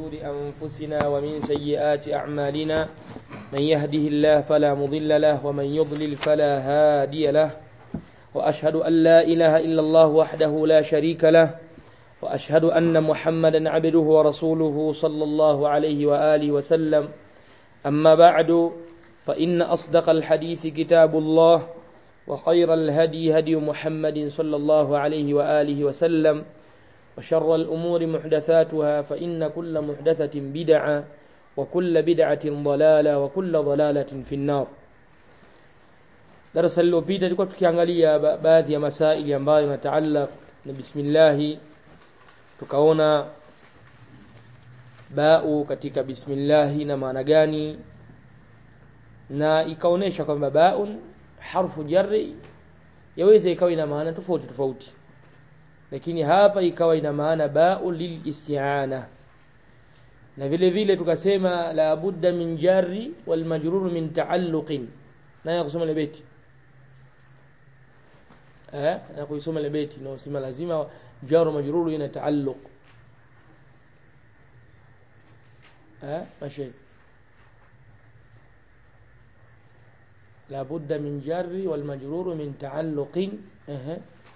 شرور أنفسنا ومن سيئات أعمالنا من يهده الله فلا مضل له ومن يضلل فلا هادي له وأشهد أن لا إله إلا الله وحده لا شريك له وأشهد أن محمدا عبده ورسوله صلى الله عليه وآله وسلم أما بعد فإن أصدق الحديث كتاب الله وخير الهدي هدي محمد صلى الله عليه وآله وسلم وشر الأمور محدثاتها فإن كل محدثة بدعة وكل بدعة ضلالة وكل ضلالة في النار darasa lililopita tulikuwa tukiangalia baadhi ya masaili ambayo yanataallaq na bismillahi tukaona bau katika bismillahi na maana gani na ikaonesha kwamba baun harfu jarri yaweza ikawa ina maana tofauti tofauti lakini hapa ikawa ina maana bau lilisti'ana na vile vile tukasema la budda min jarri wal majrur min ta'alluqin na kusoma ile beti eh na kuisoma ile beti na usema lazima jaru majruru ina taalluq eh mashi لا بد من جر والمجرور من تعلق اه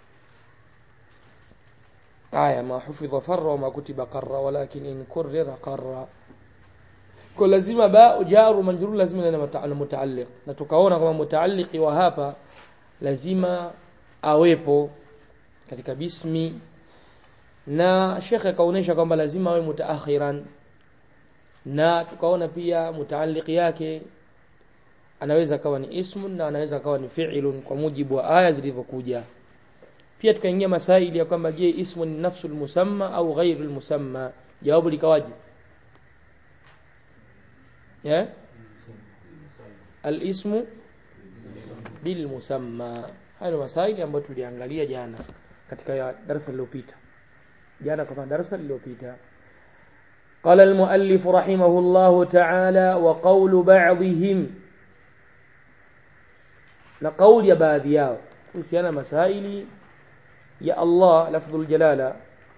آية ما حفظ فر وما كتب قر ولكن إن كرر قر kwa lazima ba jaru majrur lazima ina mutaalliq na tukaona kama mutaalliqi wa hapa lazima awepo katika bismi na shekhe akaonesha kwamba lazima awe mutaakhiran na tukaona pia mutaalliqi yake anaweza kawa ni ismun na anaweza kawa ni fi'lun kwa mujibu wa aya zilivyokuja pia tukaingia masaili ya kwamba je ismun ni nafsul musamma au ghairul musamma jawabu likawaje yeah? al-ismu bil musamma hayo masaili ambayo tuliangalia jana katika darasa lililopita jana kwa darasa lililopita قال المؤلف رحمه الله تعالى وقول بعضهم na kauli ya baadhi yao kuhusiana masaili ya Allah lafdhul jalala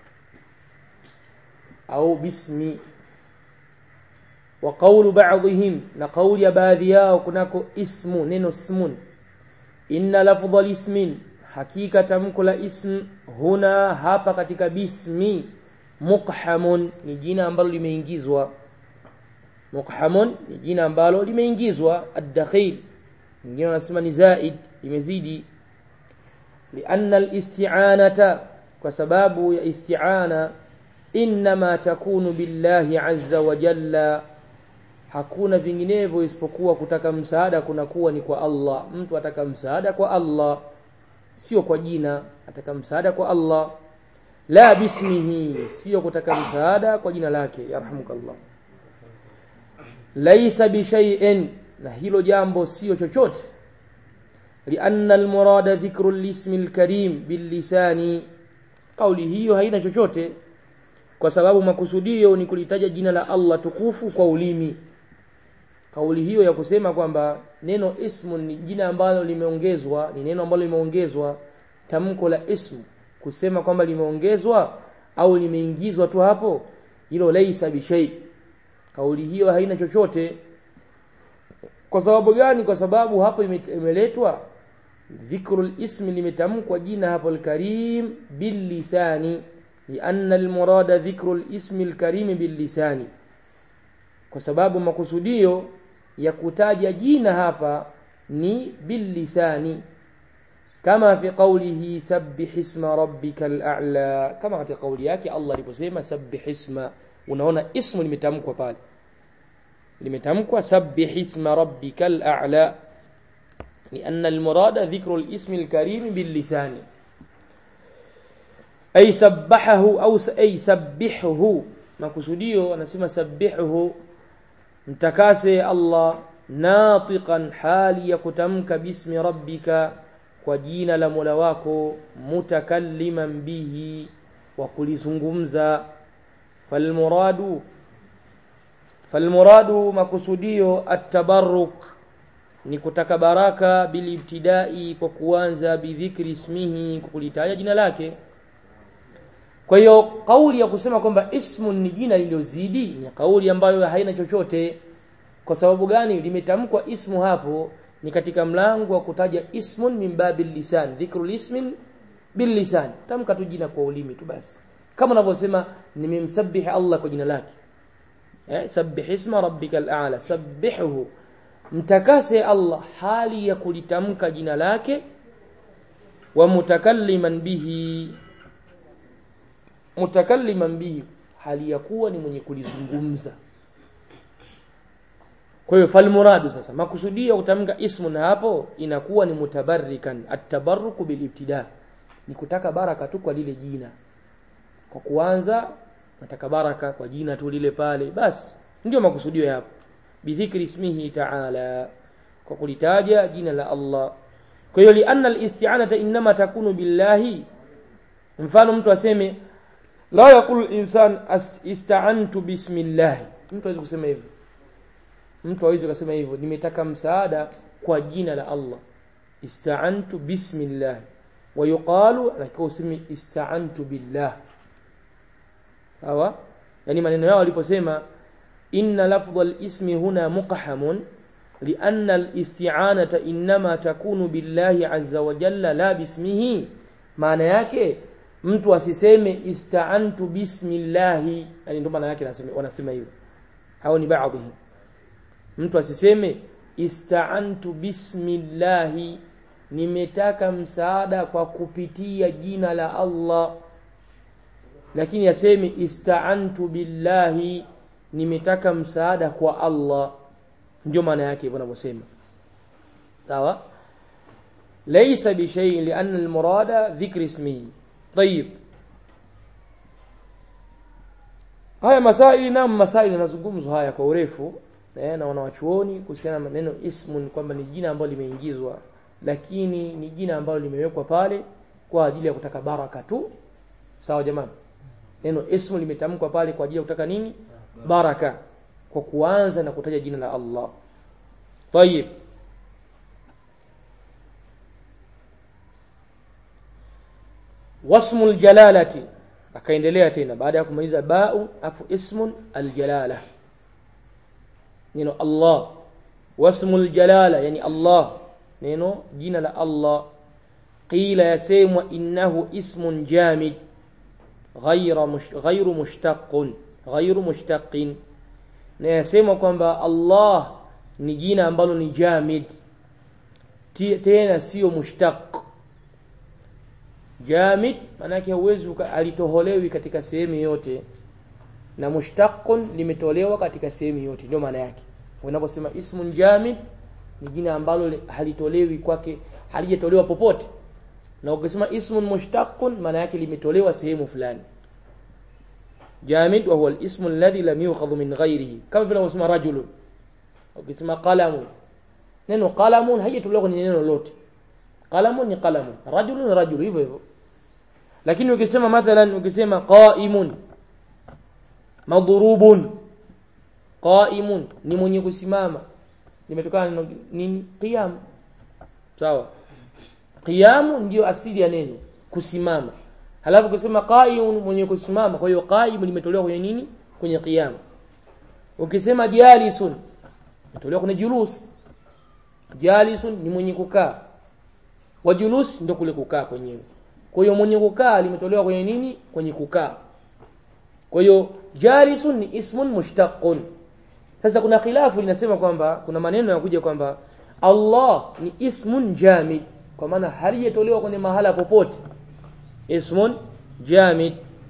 au bismi wa qawlu ba'dihim na kauli ya baadhi yao kunako ismu neno ismun inna lafdhal ismin hakika tamko la ism huna hapa katika bismi muqhamun ni jina ambalo limeingizwa muqhamun ni jina ambalo limeingizwa ad-dakhil wengine wanasema ni zaid imezidi lianna al-isti'anata kwa sababu ya isti'ana inma takunu billahi azza wa jalla hakuna vinginevyo isipokuwa kutaka msaada kunakuwa ni kwa Allah mtu ataka msaada kwa Allah sio kwa jina ataka msaada kwa Allah la bismihi sio kutaka msaada kwa jina lake yarhamukallah laysa bi shay'in na hilo jambo sio chochote lianna almurada dhikru alismi alkarim billisani kauli hiyo haina chochote kwa sababu makusudio ni kulitaja jina la Allah tukufu kwa ulimi kauli hiyo ya kusema kwamba neno ismu ni jina ambalo limeongezwa ni neno ambalo limeongezwa tamko la ismu kusema kwamba limeongezwa au limeingizwa tu hapo hilo laisa bishai kauli hiyo haina chochote kwa sababu gani kwa sababu hapo imeletwa dhikrul ismi limetamkwa jina hapo alkarim billisani lianna almurada dhikrul ismi alkarim billisani kwa sababu makusudio ya kutaja jina hapa ni billisani kama fi qawlihi sabbih isma rabbikal a'la kama katika kauli yake Allah aliposema sabbih isma unaona ismu limetamkwa pale limetamkwa sabbih isma rabbikal a'la لأن المراد ذكر الاسم الكريم باللسان أي سبحه أو أي سبحه makusudio anasema sabbihuhu mtakase Allah natiqan hali ya kutamka bismi rabbika kwa jina la Mola wako mutakalliman bihi wa kulizungumza falmuradu falmuradu makusudio at-tabarruk ni kutaka baraka bilibtidai kwa kuanza bidhikri ismihi kwa kulitaja jina lake kwa hiyo kauli ya kusema kwamba ismun ni jina lililozidi ni kauli ambayo haina chochote kwa sababu gani limetamkwa ismu hapo ni katika mlango wa kutaja ismun min babil lisan dhikrul ismin bil lisan tamka tu jina kwa ulimi tu basi kama unavyosema nimemsabihi Allah kwa jina lake eh sabbih isma rabbikal a'la sabbihuhu mtakase Allah hali ya kulitamka jina lake wa mutakalliman bihi mutakalliman bihi hali ya kuwa ni mwenye kulizungumza kwa hiyo falmuradu sasa makusudio kutamka ismu na hapo inakuwa ni mutabarrikan atabarruku bilibtida ni kutaka baraka tu kwa lile jina kwa kuanza nataka baraka kwa jina tu lile pale basi ndio makusudio hapo bidhikri ismihi ta'ala kwa kulitaja jina la Allah kwa hiyo lianna alisti'anata inma takunu billahi mfano mtu aseme la yaqul insan ista'antu bismillah mtu hawezi kusema hivyo mtu hawezi kusema hivyo nimetaka msaada kwa jina la Allah ista'antu bismillah wa yuqalu anakiwa useme ista'antu billah sawa yani maneno yao waliposema inna lafdha al-ismi huna muqhamun لأن الاستعانة إنما تكون بالله عز وجل لا باسمه maana yake mtu asiseme ista'antu bismillahi yani ndio maana yake wanasema hivyo hao ni baadhi mtu asiseme ista'antu bismillahi nimetaka msaada kwa kupitia jina la Allah lakini aseme ista'antu billahi nimetaka msaada kwa Allah ndio maana yake hivyo wanavyosema sawa laysa bi shay'in li'anna al-murada dhikr ismihi طيب haya masaili na masaili yanazungumzwa haya kwa urefu eh, na wanawachuoni kuhusiana na neno ismun kwamba ni jina ambalo limeingizwa lakini ni jina ambalo limewekwa pale kwa ajili ya kutaka baraka tu sawa jamani neno ismu limetamkwa pale kwa ajili ya kutaka nini baraka kwa kuanza na kutaja jina la Allah طيب wasmu aljalalati akaendelea tena baada ya kumaliza ba'u afu ismun aljalala neno Allah wasmu aljalala yani Allah neno jina la Allah qila yasemwa innahu ismun jamid ghayra mush, ghayru mushtaqun ghayru mushtaqin na yasema kwamba Allah ni jina ambalo ni jamid tena sio mushtaq jamid manake huwezi alitoholewi katika sehemu yote na mushtaqun limetolewa katika sehemu yote ndio maana yake unaposema ismun jamid ni jina ambalo halitolewi kwake halijatolewa popote na ukisema ismun mushtaqun maana yake limetolewa sehemu fulani jamid wa huwa al-ismu alladhi lam yukhadh min ghayrihi kama vile unasema rajulun ukisema qalamun neno qalamun haijatolewa kwenye neno lote qalamun ni qalamun rajulun rajul hivyo hivyo lakini ukisema mathalan ukisema qaimun madrubun qaimun ni mwenye kusimama limetokana na nini qiyam sawa qiyam ndio asili ya neno kusimama halafu ukisema qaimun mwenye kusimama kwa hiyo qaim limetolewa kwenye nini kwenye qiyam ukisema jalisun imetolewa kwenye julus jalisun ni mwenye kukaa wa julus ndio kule kukaa kwenyewe kwa hiyo mwenye kukaa limetolewa kwenye nini kwenye kukaa kwa hiyo jalisun ni ismun mushtaqun sasa kuna khilafu linasema kwamba kuna maneno yakuja kwamba Allah ni ismun jamid kwa maana halijatolewa kwenye mahala popote ismun jamid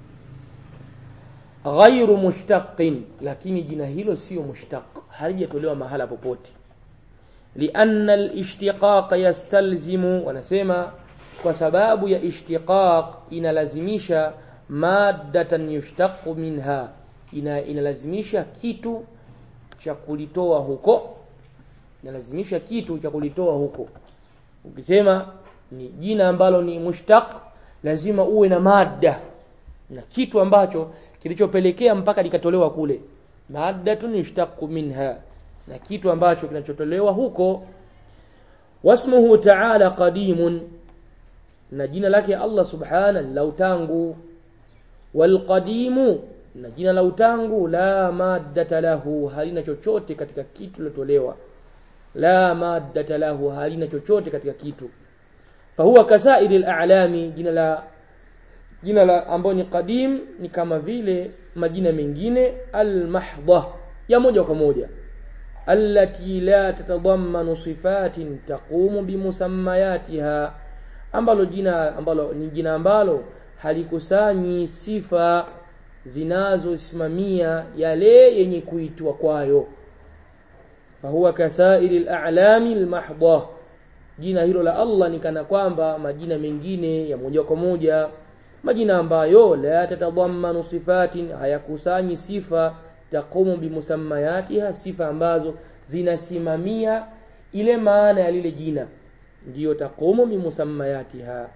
ghairu mushtaqin lakini jina hilo sio mushtaq halijatolewa mahala popote lianna al-ishtiqaq yastalzimu wanasema kwa sababu ya ishtiqaq inalazimisha maddatan yushtaqu minha ina inalazimisha kitu cha kulitoa huko inalazimisha kitu cha kulitoa huko ukisema ni jina ambalo ni mushtaq lazima uwe na madda na kitu ambacho kilichopelekea mpaka likatolewa kule maddatun yushtaqu minha na kitu ambacho kinachotolewa huko wasmuhu ta'ala qadimun na jina lake Allah subhana la utangu walqadimu na jina la utangu la maddata lahu halina chochote katika kitu lilotolewa la maddata lahu halina chochote katika kitu fahuwa kasairi al'alami jina la jina la ambayo ni qadim ni kama vile majina mengine almahdha ya moja kwa moja allati la tatadammanu sifatin taqumu bimusammayatiha ambalo jina ambalo ni jina ambalo halikusanyi sifa zinazosimamia yale yenye kuitwa kwayo fahuwa kasairi al'alami almahdha jina hilo la Allah ni kana kwamba majina mengine ya moja kwa moja majina ambayo la tatadammanu sifatin hayakusanyi sifa taqumu bimusammayatiha sifa ambazo zinasimamia ile maana ya lile jina ndiyo taqumu bimusammayatiha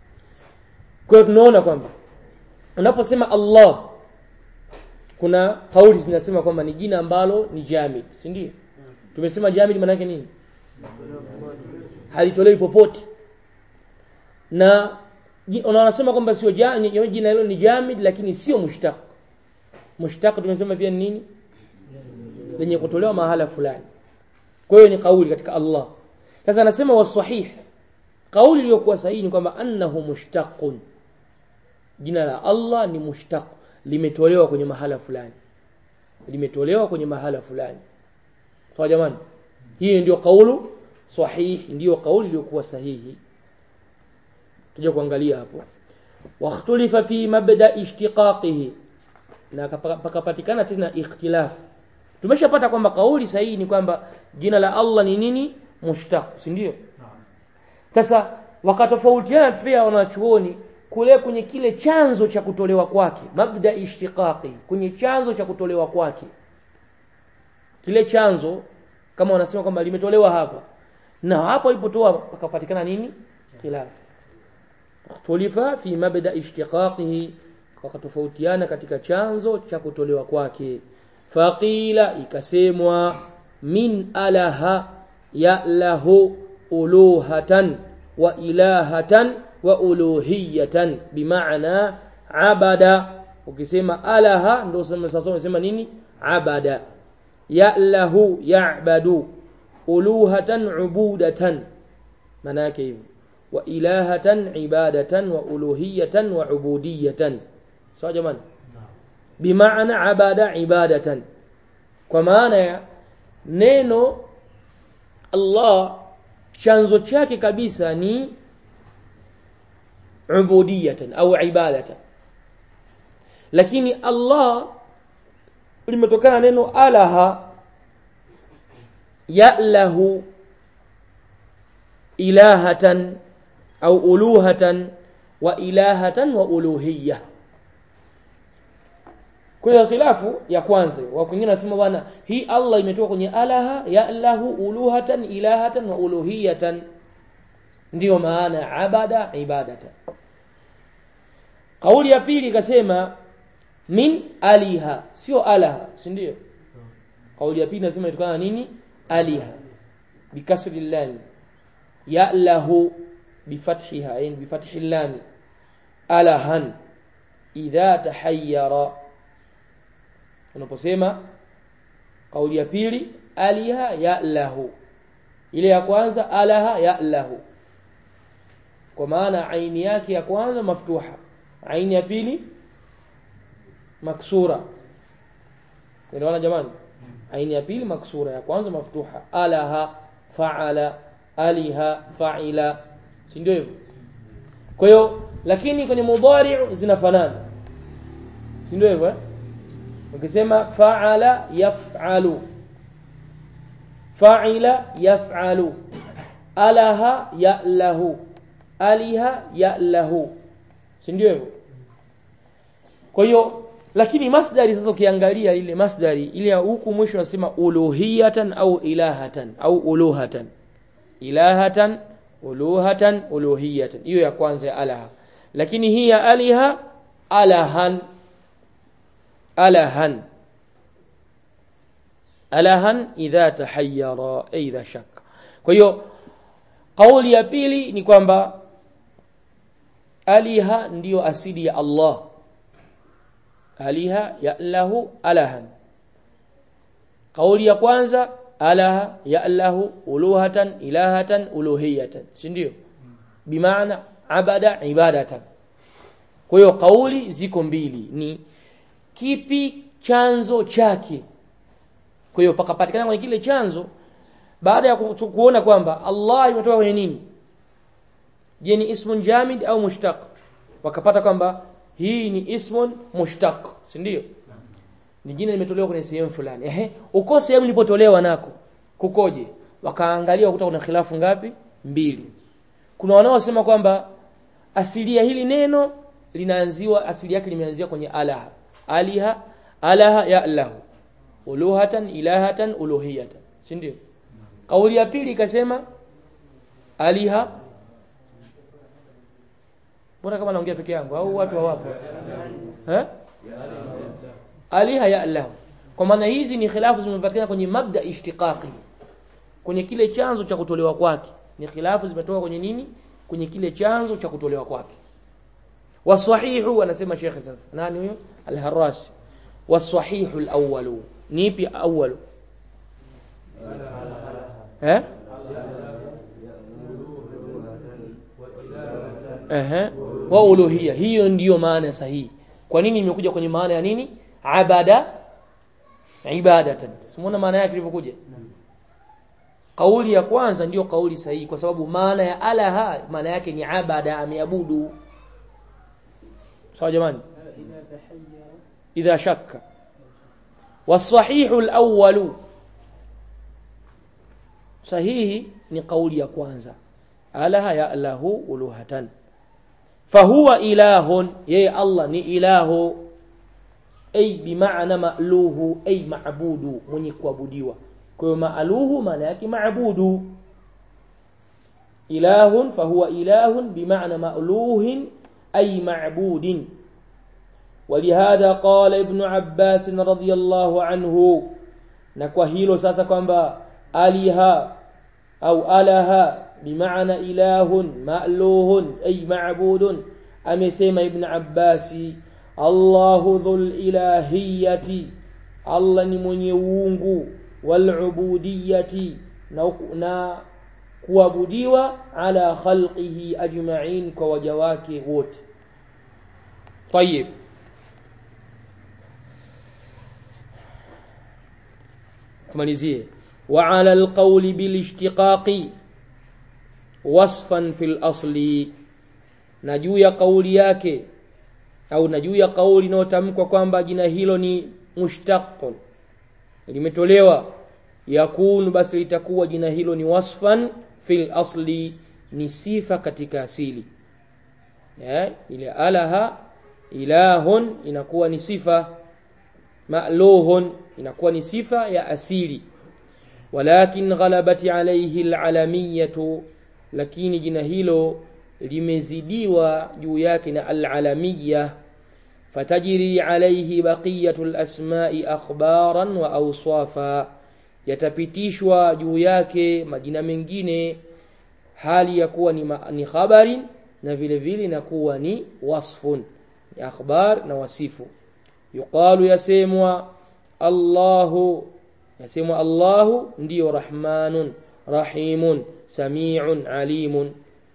kwa hiyo tunaona kwamba unaposema Allah kuna kauli zinasema kwamba ni jina ambalo ni jamid si ndio tumesema jamid maana yake nini halitolewi popote na wanasema kwamba sio jina hilo ni jamid lakini sio mushtaq mushtaq tumesema pia nini lenye kutolewa mahala fulani kwa hiyo ni kauli katika Allah sasa anasema wasahih kauli iliyokuwa sahihi ni kwamba annahu mushtaqun jina la Allah ni mushtaq limetolewa kwenye mahala fulani limetolewa kwenye mahala fulani sawa jamani hii ndio kaulu sahihi ndio kauli iliyokuwa sahihi tuje kuangalia hapo wakhtulifa fi mabda ishtiqaqihi na pakapatikana tena ikhtilaf tumeshapata kwamba kauli sahihi ni kwamba jina la Allah ni nini mushtaq si ndio sasa wakatofautiana pia wanachuoni kule kwenye kile chanzo cha kutolewa kwake mabda ishtiqaqi kwenye chanzo cha kutolewa kwake kile chanzo kama wanasema kwamba limetolewa hapa na hapo ilipotoa pakapatikana nini khilaf ikhtulifa fi mabda ishtiqaqihi wakatofautiana katika chanzo cha kutolewa kwake faqila ikasemwa min alaha ya lahu uluhatan wa ilahatan wa uluhiyatan bimaana abada ukisema alaha ndio sasa unasema nini abada ya lahu ya'badu uluhatan ubudatan maana yake hivyo wa ilahatan ibadatan wa uluhiyatan wa ubudiyatan sawa jamani bimaana abada ibadatan kwa maana ya neno Allah chanzo chake kabisa ni ubudiyatan au ibadatan lakini Allah limetokana neno alaha ya'lahu ilahatan au uluhatan wa ilahatan wa uluhiyya kwa khilafu ya kwanza wa kwingine nasema bwana hii Allah imetoka kwenye alaha ya'lahu uluhatan ilahatan wa uluhiyatan ndiyo maana abada ibadatan kauli ya pili ikasema min aliha sio alaha si ndio kauli ya pili nasema inatokana nini aliha bikasri lam ya'lahu bifathiha yani bifathi lam alahan idha tahayyara unaposema kauli ya pili aliha ya'lahu ile ya kwanza alaha ya'lahu kwa maana aini yake ya kwanza maftuha aini ya pili maksura unaona jamani aini ya pili maksura ya kwanza maftuha alaha faala aliha faila si ndio hivyo kwa hiyo lakini kwenye mudhari zinafanana si ndio hivyo ukisema faala yaf'alu fa'ila yaf'alu alaha ya'lahu aliha ya'lahu si ndio hivyo kwa hiyo lakini masdari sasa ukiangalia ile masdari ile huku mwisho nasema uluhiyatan au ilahatan au uluhatan ilahatan uluhatan uluhiyatan hiyo ya kwanza ya alaha lakini hii ya aliha alahan alahan alahan idha tahayyara idha shakka kwa hiyo kauli ya pili ni kwamba aliha ndiyo asili ya Allah aliha ya'lahu alahan kauli ya kwanza alaha ya'lahu uluhatan ilahatan uluhiyatan si ndio bimaana abada ibadatan kwa hiyo kauli ziko mbili ni kipi chanzo chake kwa hiyo pakapatikana kwenye kile chanzo baada ya ku- kuona kwamba Allah imetoka kwenye nini je ni ismun jamid au mushtaq wakapata kwamba hii ni ismun mushtaq si ndio ni jina limetolewa kwenye sehemu fulani ehe uko sehemu ilipotolewa nako kukoje wakaangalia wakuta kuna khilafu ngapi mbili kuna wanaosema kwamba asili ya hili neno linaanziwa asili yake limeanzia kwenye alaha aliha alaha ya lahu uluhatan ilahatan uluhiyatan si ndio kauli ya pili ikasema aliha Mbona kama naongea peke yangu au watu hawapo? Eh? Aliha ya Allah. Kwa maana hizi ni khilafu zimepatikana kwenye mabda ishtiqaqi. Kwenye kile chanzo cha kutolewa kwake. Ni khilafu zimetoka kwenye nini? Kwenye kile chanzo cha kutolewa kwake. Wasahihu anasema Sheikh sasa. Nani huyo? Al-Harashi. Wasahihu al-awwalu. Nipi awwalu? Eh? Ehe. Wa uluhiyya. Hiyo ndiyo maana sahihi. Kwa nini imekuja kwenye maana ya nini? Abada ibadatan. Simuona maana yake ilivyokuja? Kauli ya kwanza ndiyo kauli sahihi kwa sababu maana ya alaha maana yake ni abada ameabudu. Sawa jamani? Idha shakka. Wasahihu al-awwalu sahihi ni kauli ya kwanza alaha ya lahu uluhatan fahuwa ilahun yeye Allah ni ilahu ay bimaana ma'luhu ay ma'budu mwenye kuabudiwa kwa hiyo ma'luhu maana yake ma'budu ilahun fahuwa ilahun bimaana ma'luhin ay ma'budin ولهذا قال ابن عباس رضي الله عنه na kwa hilo sasa kwamba aliha au alaha bimaana ilahun ma'luhun ay ma'budun amesema ibn abbasi Allahu dhul ilahiyati Allah ni mwenye uungu wal ubudiyati na, na kuabudiwa ala khalqihi ajma'in kwa waja wake wote طيب tumalizie wa ala alqawli bil ishtiqaqi wasfan fil asli na juu ya kauli yake au na juu ya kauli inayotamkwa kwamba jina hilo ni mushtaqun limetolewa yakunu basi litakuwa jina hilo ni wasfan fil asli ni sifa katika asili eh ile alaha ilahun inakuwa ni sifa ma'luhun inakuwa ni sifa ya asili walakin ghalabati alayhi alalamiyatu lakini jina hilo limezidiwa juu yake na alalamiyya fatajri alayhi baqiyatu alasma'i akhbaran wa awsafa yatapitishwa juu yake majina mengine hali ya kuwa ni, ma, ni khabarin na vile vile na kuwa ni wasfun ni akhbar na wasifu yuqalu yasemwa Allahu yasemwa Allahu ndiyo rahmanun rahimun samiun alimun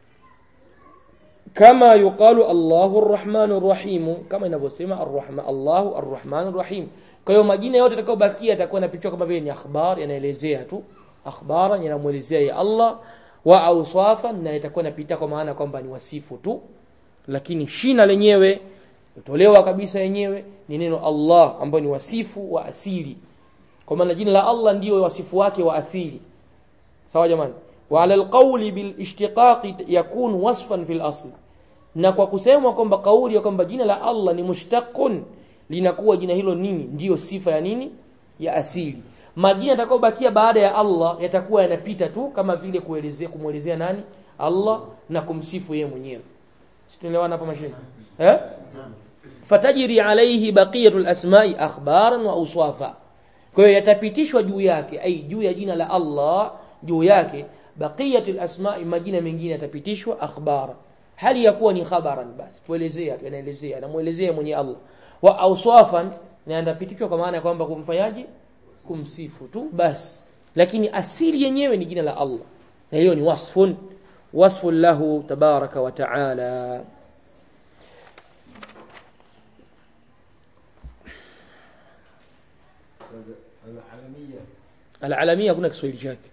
kama yuqalu Allahu arrahmanur rahim kama inavyosema arrahman Allahu arrahmanur rahim kwa hiyo majina yote yatakayobakia yatakuwa yanapitwa kama vile ni akhbar yanaelezea tu akhbara yanamuelezea ya Allah wa awsafan na itakuwa inapita kwa maana kwamba ni wasifu tu lakini shina lenyewe kutolewa kabisa yenyewe ni neno Allah ambayo ni wasifu wa asili kwa maana jina la Allah ndiyo wasifu wake wa asili sawa jamani wa ala alqawli bil ishtiqaqi yakun wasfan fil asl na kwa kusema kwamba kauli ya kwamba jina la Allah ni mushtaqun linakuwa jina hilo nini ndiyo sifa ya nini ya asili majina yatakayobakia baada ya Allah yatakuwa yanapita tu kama vile kuelezea kumuelezea nani Allah na kumsifu yeye mwenyewe situelewana hapa mashehe eh fatajri alayhi baqiyatu alasma'i akhbaran wa awsafa kwa hiyo yatapitishwa juu yake ai juu ya jina la Allah juu yake baqiyatu alasma'i majina mengine yatapitishwa akhbara hali ya kuwa ni khabaran basi tuelezea tunaelezea namuelezea mwenye Allah wa awsafan inapitishwa kwa maana ya kwamba kumfanyaje kumsifu tu basi lakini asili yenyewe ni jina la Allah na hiyo ni wasfun wasfun lahu tabaraka wa taala العالمية alalamia hakuna Kiswahili chake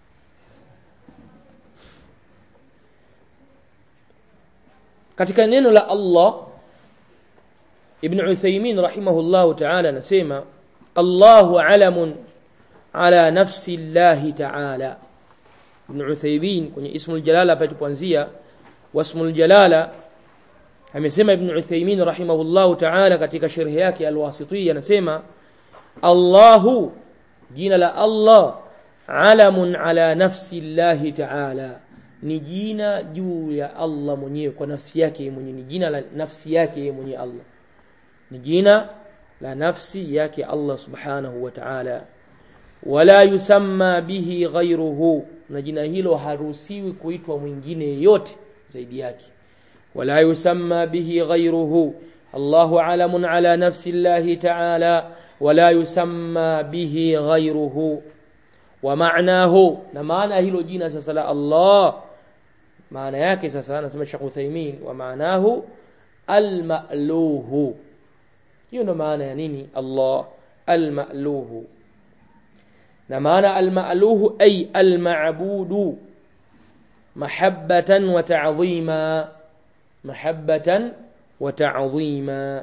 katika neno la Allah Ibn Uthaymeen rahimahullahu ta'ala anasema Allahu alamun ala nafsi Allah ta'ala Ibn Uthaymeen kwenye ismul jalala hapa tupoanzia wasmul jalala amesema Ibn Uthaymeen rahimahullahu ta'ala katika sharhi yake al-Wasitiyya anasema Allahu jina la Allah alamun ala nafsi Allah ta'ala ni jina juu ya Allah mwenyewe kwa nafsi yake mwenyewe ni jina la nafsi yake mwenyewe Allah ni jina la nafsi yake Allah subhanahu wa ta'ala wala yusamma bihi ghayruhu na jina hilo haruhusiwi kuitwa mwingine yote zaidi yake wala yusamma bihi ghayruhu Allahu alamun ala nafsi Allah ta'ala wala yusamma bihi ghayruhu wa ma'nahu na maana hilo jina sasa la Allah maana yake sasa anasema Sheikh Uthaymeen wa maanahu al-ma'luhu hiyo ndo maana ya nini Allah al-ma'luhu na maana al-ma'luhu ay al-ma'budu mahabbatan wa ta'zima mahabbatan wa ta'zima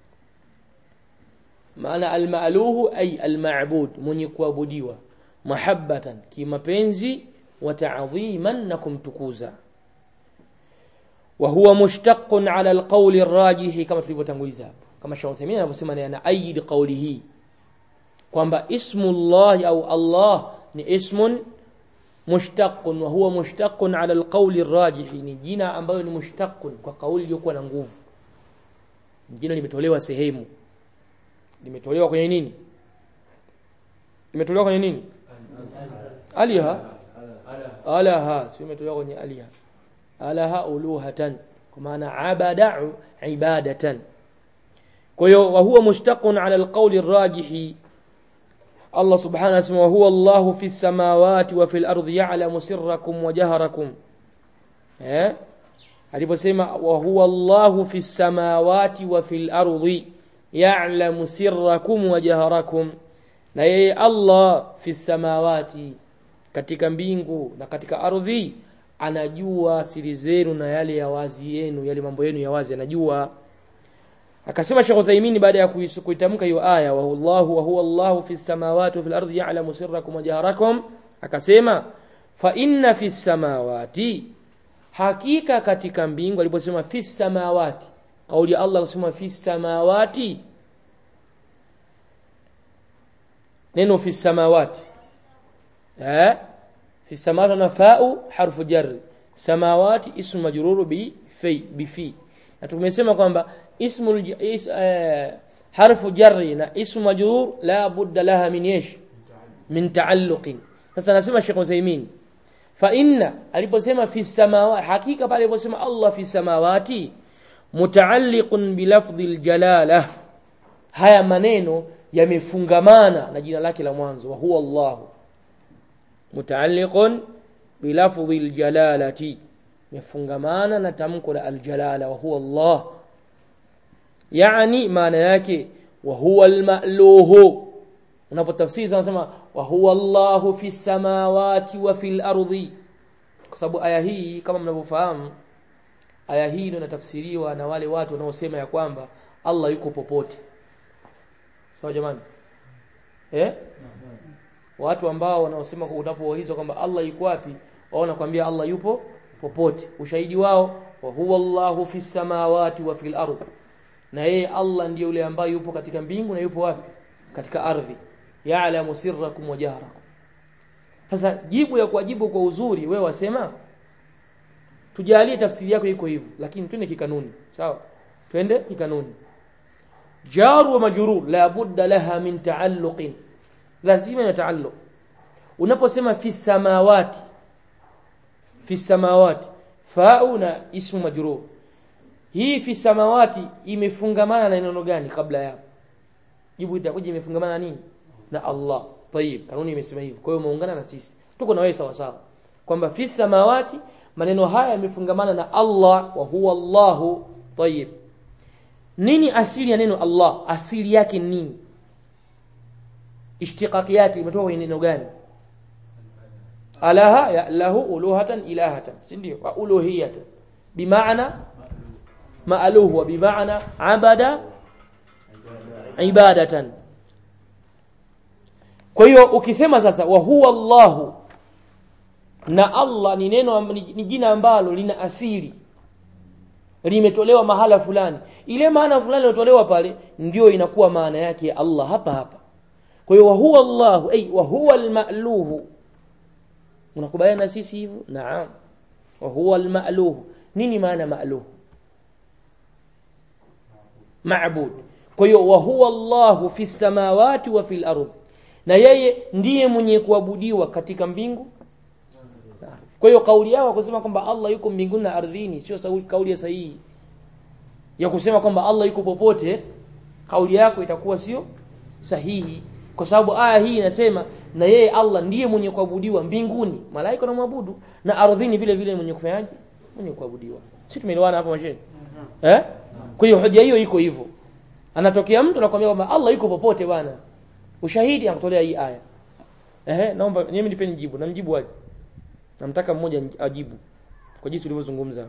maana al-ma'luhu ay al-ma'bud mwenye kuabudiwa mahabbatan kimapenzi wa ta'dhiman na kumtukuza wa huwa mushtaqun ala alqawli arrajih kama tulivyotanguliza hapo kama Sheikh Uthaymeen anavyosema ni anaayid qawlihi kwamba ismullah au Allah ni ismun mushtaqun wa huwa mushtaqun ala alqawli arrajih ni jina ambayo ni mushtaqun kwa kauli iliyokuwa na nguvu jina limetolewa sehemu limetolewa kwenye nini limetolewa kwenye nini aliha alaha sio imetolewa kwenye aliha alaha uluhatan kwa maana abada ibadatan kwa hiyo wa huwa mushtaqun ala alqawli arrajih Allah subhanahu wa ta'ala huwa Allah fi samawati wa fil ardi ya'lamu sirrakum wa jahrakum eh aliposema wa huwa Allah fi samawati wa fil ardi ya'lamu sirrakum wa jahrakum na yeye Allah fi samawati katika mbingu na katika ardhi anajua siri zenu na yale ya wazi yenu yale mambo yenu ya wazi anajua akasema Sheikh Uthaymeen baada ya kuitamka hiyo aya wa Allahu wa huwa Allahu fi samawati wa fil ardi ya'lamu sirrakum wa jaharakum akasema fa inna fi samawati hakika katika mbingu aliposema fi samawati kauli ya Allah kusema fi samawati neno fi samawati eh fi samawati na fa'u harfu jarri samawati ismu majruru bi fi bi fi na tumesema kwamba ismu is, eh, harfu jarri na ismu majrur la budda laha min yesh min taalluqin sasa nasema Sheikh Uthaymeen fa inna aliposema fi samawati hakika pale aliposema Allah fi samawati mutaalliqun bi lafdhi aljalala haya maneno yamefungamana na jina lake la mwanzo wa huwa Allah mutaalliqun bi lafdhi aljalalati yafungamana na tamko la aljalala wa huwa Allah yani maana yake wa huwa almaluhu unapotafsiri unasema wa huwa Allahu fi samawati wa fil ardi kwa sababu aya hii kama mnavyofahamu aya hii ndio inatafsiriwa na wale watu wanaosema ya kwamba Allah yuko popote sawa jamani eh watu ambao wanaosema unapouliza kwamba Allah yuko wapi wao wanakuambia Allah yupo popote ushahidi wao wa huwa Allahu fi samawati wa fil ardi na yeye Allah ndiye yule ambaye yupo katika mbingu na yupo wapi katika ardhi ya'lamu sirrakum wa jahrakum sasa jibu ya kuwajibu kwa uzuri wewe wasema tujalie tafsiri yako iko hivyo lakini twende kikanuni sawa twende kikanuni jaru wa majrur la budda laha min taalluqin lazima ina taalluq unaposema fi samawati fi samawati fa'u na ismu majrur hii fi samawati imefungamana na neno gani kabla ya jibu itakuja imefungamana na nini na Allah tayib kanuni imesema hivyo kwa hiyo umeungana na sisi tuko na wewe sawa sawa kwamba fi samawati maneno haya yamefungamana na Allah wa huwa Allahu tayib nini asili ya neno Allah asili yake ni nini ishtiqaqi yake imetoka kwenye neno gani alaha ya lahu uluhatan ilahatan si ndio wa uluhiyatan bimaana maaluhu wa bimaana abada ibadatan kwa hiyo ukisema sasa wa huwa Allahu na Allah ni neno ni jina ambalo lina asili limetolewa mahala fulani ile maana fulani iliyotolewa pale ndio inakuwa maana yake ya Allah hapa hapa kwa hiyo wa huwa Allahu ay wa huwa al-ma'luhu unakubaliana na sisi hivyo naam wa huwa al-ma'luhu nini maana ma'luhu ma'bud kwa hiyo wa huwa Allahu fi samawati wa fil ardh na yeye ndiye mwenye kuabudiwa katika mbingu kwa hiyo kauli yao kusema kwamba Allah yuko mbinguni na ardhini sio kauli ya sahihi ya kusema kwamba Allah yuko popote kauli yako itakuwa sio sahihi kwa sababu aya hii inasema na yeye Allah ndiye mwenye kuabudiwa mbinguni malaika wanamwabudu na ardhini vile vile mwenye kufanyaje mwenye kuabudiwa si tumeelewana hapo mashine eh kwa hiyo hoja hiyo iko hivyo anatokea mtu anakuambia kwamba Allah yuko popote bwana ushahidi anatolea hii aya ehe naomba mimi nipeni jibu namjibu aje namtaka mmoja ajibu kwa jinsi ulivyozungumza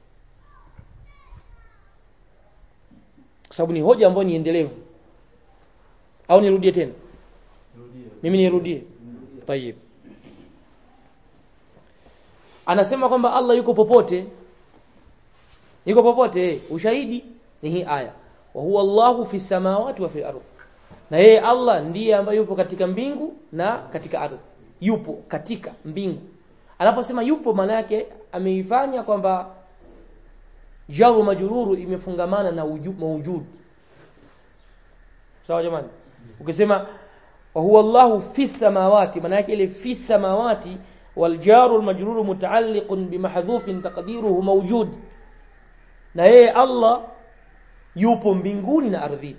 kwa sababu ni hoja ambayo ni endelevu au nirudie tena mimi nirudie tayib anasema kwamba Allah yuko popote yuko popote ushahidi ni hii aya wa huwa Allahu fi samawati wa fil ardh na yeye Allah ndiye ambaye yupo katika mbingu na katika ardhi yupo katika mbingu anaposema yupo maana yake ameifanya kwamba jaru majururu imefungamana na mawujud sawa jamani ukisema wa huwa Allahu fi samawati maana yake ile fi samawati wal jaru al majruru mutaalliqun bimahdhufin taqdiruhu mawjud na yeye Allah yupo mbinguni na ardhini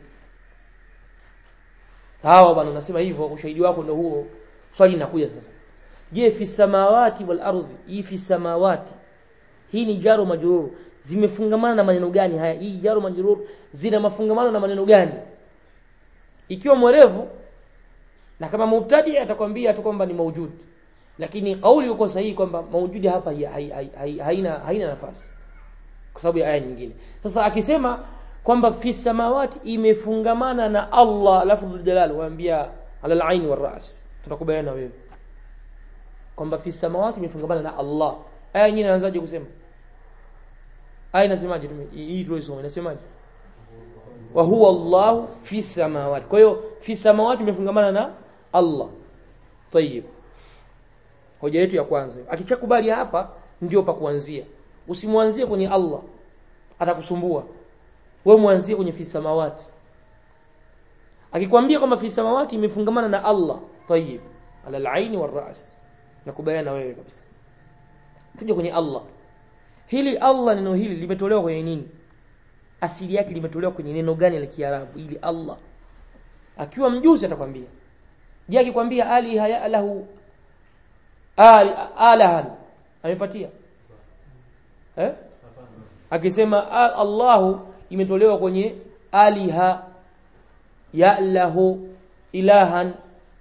sawa bwana unasema hivyo ushahidi wako ndio huo swali linakuja sasa je fi samawati wal ardhi hii fi samawati hii ni jaru majrur zimefungamana na maneno gani haya hii jaru majrur zina mafungamano na maneno gani ikiwa mwerevu na kama mubtadi atakwambia tu kwamba ni maujud lakini kauli uko sahihi kwamba maujudi hapa haina haina nafasi kwa sababu ya aya nyingine sasa akisema kwamba fi samawati imefungamana na Allah lafdhul jalal waambia ala al-ain wal ras tunakubaliana na wewe kwamba fi samawati imefungamana na Allah aya nyingine inaanzaje kusema aya inasemaje hii tulisoma inasemaje wa huwa Allah fi samawati kwa hiyo fi samawati imefungamana na Allah tayib hoja yetu ya kwanza akichakubali hapa ndio pa kuanzia usimwanzie kwenye Allah atakusumbua wewe mwanzie kwenye fi samawati akikwambia kwamba fi samawati imefungamana na Allah tayib ala al-aini war-ra's nakubaliana na wewe kabisa tuje kwenye Allah hili Allah neno hili limetolewa kwenye nini asili yake limetolewa kwenye neno gani la Kiarabu ili Allah akiwa mjuzi atakwambia je akikwambia ali haya lahu ali alahan amepatia eh akisema Allahu imetolewa kwenye aliha ya lahu ilahan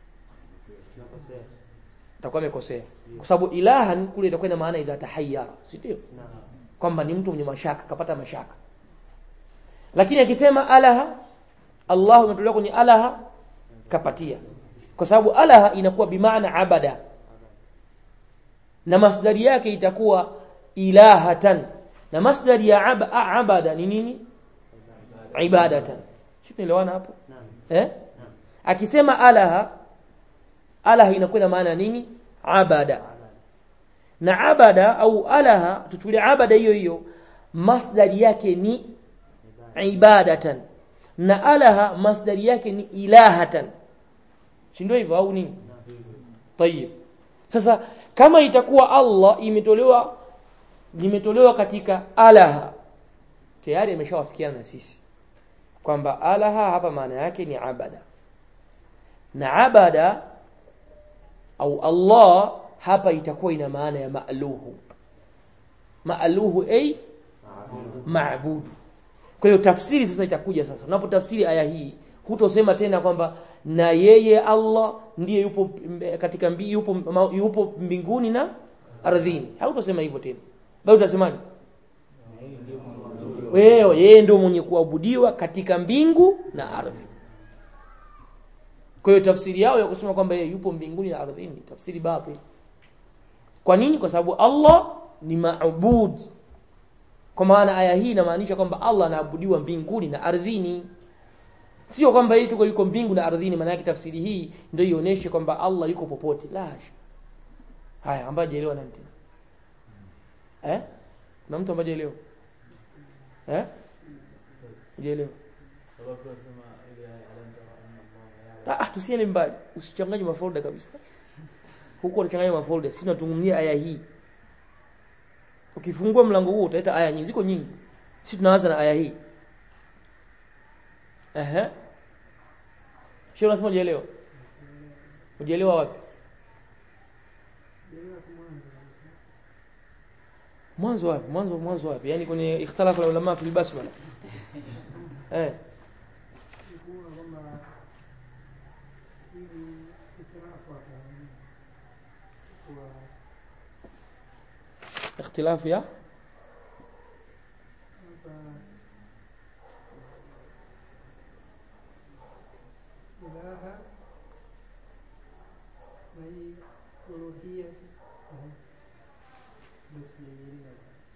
atakuwa amekosea kwa sababu ilahan kule itakuwa ina maana idha tahayyara si ndio kwamba ni mtu mwenye mashaka kapata mashaka lakini akisema alaha Allah imetolewa kwenye alaha kapatia kwa sababu alaha inakuwa bimaana abada na masdari yake itakuwa ilahatan na masdari ya ab abada ni nini ibadatan sio tunaelewana hapo eh akisema alaha alaha inakuwa na maana nini abada na abada au alaha tuchukulie abada hiyo hiyo masdari yake ni ibadatan na alaha masdari yake ni ilahatan si ndio hivyo au nini tayib sasa kama itakuwa Allah imetolewa limetolewa katika alaha tayari ameshawafikiana na sisi kwamba alaha hapa maana yake ni abada na abada au Allah hapa itakuwa ina maana ya maaluhu maaluhu ay maabudu kwa hiyo tafsiri sasa itakuja sasa unapotafsiri aya hii hutosema tena kwamba na yeye Allah ndiye yupo mbe- katika mbi, yupo, ma- yupo mbinguni na ardhini hautosema hivyo tena bali utasemaje wewe yeye ndio mwenye kuabudiwa katika mbingu na ardhi kwa hiyo tafsiri yao ya kusema kwamba yeye yupo mbinguni na ardhini ni tafsiri batil kwa nini kwa sababu Allah ni maabud kwa maana aya hii inamaanisha kwamba Allah anaabudiwa mbinguni na ardhini sio kwamba yeye tuko yuko mbingu na ardhini maana yake tafsiri hii ndio ionyeshe kwamba Allah yuko popote la hasha haya ambaye hajaelewa nani tena eh na mtu ambaye hajaelewa eh hajaelewa Ah, ah, tusiende mbali usichanganye mafolda kabisa huko unachanganya mafolda sisi tunazungumzia aya hii ukifungua mlango huu utaleta aya nyingi ziko nyingi sisi tunaanza na aya hii ehe sio unasema hujaelewa hujaelewa wapi mwanzo wapi mwanzo mwanzo wapi yani kwenye ikhtalafu ulama fil basmala eh kuona kwamba hivi itirafu hapa kwa ikhtilafu ya hapa ilaha na hii uluhia basi nielewa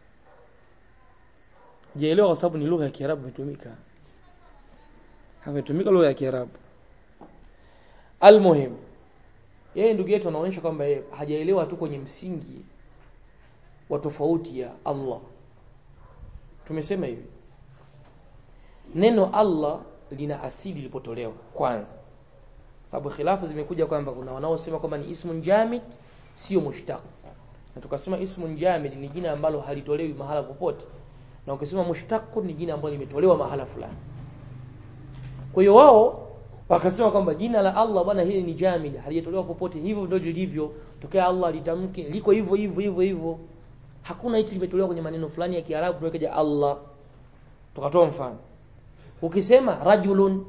Jaelewa kwa sababu ni lugha ya Kiarabu imetumika. Hametumika lugha ya Kiarabu. Almuhim. Yeye ndugu yetu anaonyesha kwamba yeye hajaelewa tu kwenye msingi wa tofauti ya Allah. Tumesema hivi. Neno Allah lina asili lilipotolewa kwanza. Sababu khilafu zimekuja kwamba kuna wanaosema kwamba ni ismun jamid sio mushtaq. Na tukasema ismun jamid ni jina ambalo halitolewi mahala popote na ukisema mushtaq ni jina ambalo limetolewa mahala fulani kwa hiyo wao wakasema kwamba jina la Allah bwana hili ni jamid halijatolewa popote hivyo ndio lilivyo tokea Allah litamke liko hivyo hivyo hivyo hivyo hakuna hicho limetolewa kwenye maneno fulani ya Kiarabu tuwekaje Allah tukatoa mfano ukisema rajulun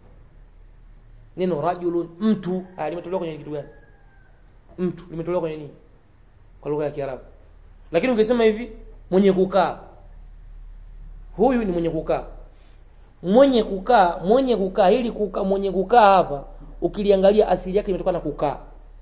neno rajulun mtu haya limetolewa kwenye kitu gani mtu limetolewa kwenye nini kwa lugha ya Kiarabu lakini ukisema hivi mwenye kukaa huyu ni mwenye kukaa mwenye kukaa mwenye kukaa ili kukaa mwenye kukaa hapa ukiliangalia asili yake imetokana na kukaa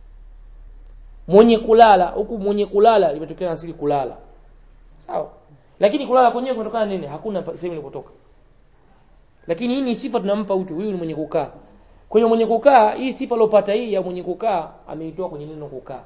mwenye kulala huku mwenye kulala limetokana na asili kulala sawa lakini kulala kwenyewe kumetokana na nini hakuna pa- sehemu ilipotoka lakini hii ni sifa tunampa mtu huyu ni mwenye kukaa kwenye mwenye kukaa hii sifa aliyopata hii ya mwenye kukaa ameitoa kwenye neno kukaa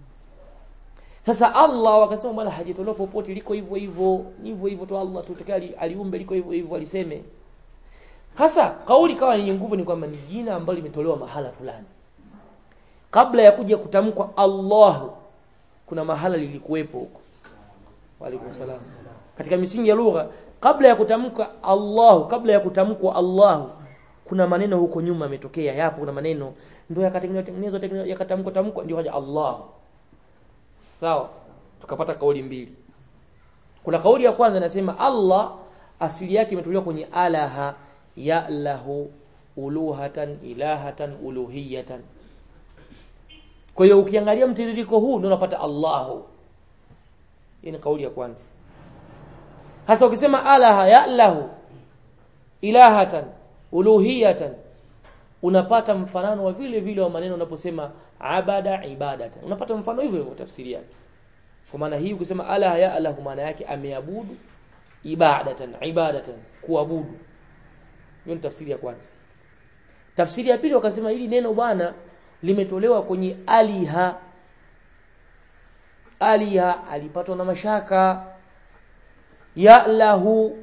sasa Allah wakasema bwana hajatolewa popote liko hivyo hivyo hivyo hivyo tu Allah tu tokea ali- aliumbe liko hivyo hivyo aliseme hasa kauli kawa yenye nguvu ni kwamba ni jina ambalo limetolewa mahala fulani kabla ya kuja kutamkwa Allah kuna mahala lilikuwepo huko Waalaikum salam katika misingi ya lugha kabla ya kutamka Allah kabla ya kutamkwa Allah kuna maneno huko nyuma yametokea yapo kuna maneno ndio yakatengenezwa tengenezwa tengenezwa, yakatamkwa tamkwa ndio haja Allah sawa tukapata kauli mbili kuna kauli ya kwanza inasema Allah asili yake imetolewa kwenye alaha ya'lahu uluhatan ilahatan uluhiyatan kwa hiyo ukiangalia mtiririko huu ndio unapata Allahu hii ni kauli ya kwanza hasa ukisema alaha ya'lahu ilahatan uluhiyatan unapata mfanano wa vile vile wa maneno unaposema abada ibadatan unapata mfano hivyo hivyo tafsiri yake kwa maana hii ukisema ala ya alahu maana yake ameabudu ibadatan ibadatan kuabudu hiyo ni tafsiri ya kwanza tafsiri ya pili wakasema hili neno bwana limetolewa kwenye aliha aliha alipatwa na mashaka ya lahu